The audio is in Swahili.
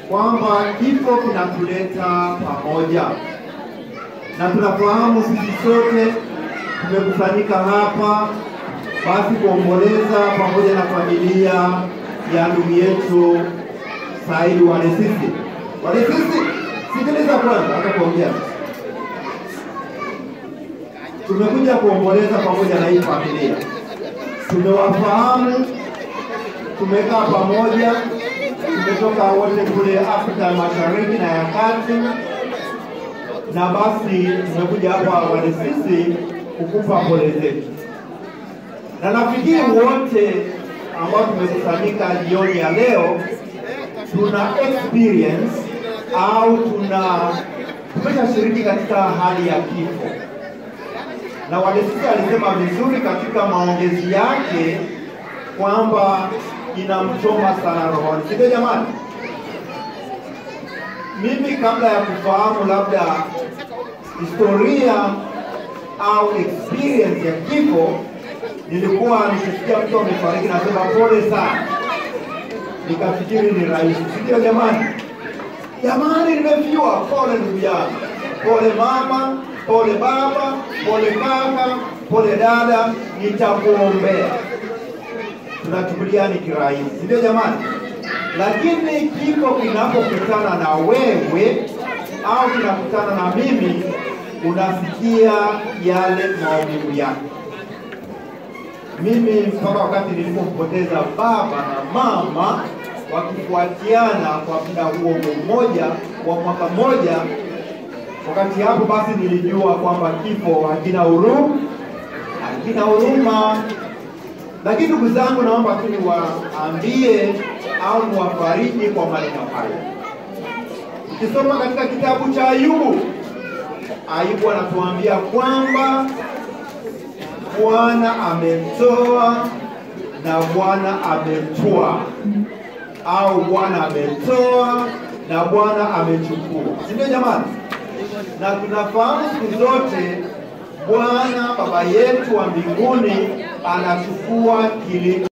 kwamba kifo kinatuleta pamoja, na tunafahamu sisi sote tumekusanyika hapa basi kuomboleza pamoja na familia ya ndugu yetu Said Walesisi. Walesisi, sikiliza kwanza, hata kuongea. Tumekuja kuomboleza pamoja na hii familia, tumewafahamu, tumekaa pamoja, tumetoka wote kule Afrika ya Mashariki na ya Kati, na basi tumekuja hapa Walesisi kukupa pole zetu na nafikiri wote ambao tumekusanyika jioni ya leo tuna experience au tuna tumeshashiriki katika hali ya kifo, na Walesisi alisema vizuri katika maongezi yake kwamba inamchoma sana rohoni, sivyo jamani? Mimi kabla ya kufahamu labda historia au experience ya kifo nilikuwa nikisikia mtu amefariki nasema pole sana, nikafikiri ni rahisi, sindio jamani? Jamani, nimefiwa, pole ndugu yangu, pole mama, pole baba, pole kaka, pole dada, nitakuombea. Tunachukulia ni kirahisi, sindio jamani? Lakini kifo kinapokutana na wewe au kinakutana na mimi, unasikia yale maumivu yake mimi mpaka wakati nilipompoteza baba na mama wakifuatiana kwa muda huo mmoja wa mwaka mmoja, wakati hapo basi nilijua kwamba kifo hakina huruma, hakina huruma. Lakini ndugu zangu, naomba tu niwaambie au niwafariji kwa maneno haya. Ukisoma katika kitabu cha Ayubu, Ayubu anatuambia kwamba Bwana amemtoa na Bwana amemtwaa, au Bwana ametoa na Bwana amechukua, si ndio jamani? Na tunafahamu siku zote Bwana Baba yetu wa mbinguni anachukua kile